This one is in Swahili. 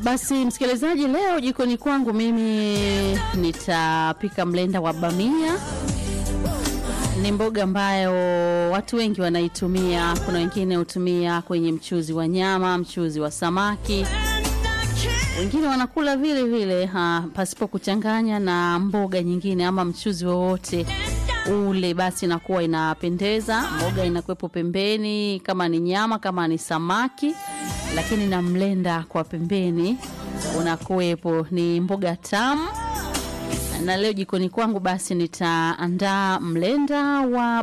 Basi msikilizaji, leo jikoni kwangu mimi nitapika mlenda wa bamia. Ni mboga ambayo watu wengi wanaitumia. Kuna wengine hutumia kwenye mchuzi wa nyama, mchuzi wa samaki, wengine wanakula vile vile ha, pasipo kuchanganya na mboga nyingine ama mchuzi wowote ule, basi inakuwa inapendeza. Mboga inakuwepo pembeni, kama ni nyama, kama ni samaki, lakini na mlenda kwa pembeni unakuwepo. Ni mboga tamu, na leo jikoni kwangu basi nitaandaa mlenda wa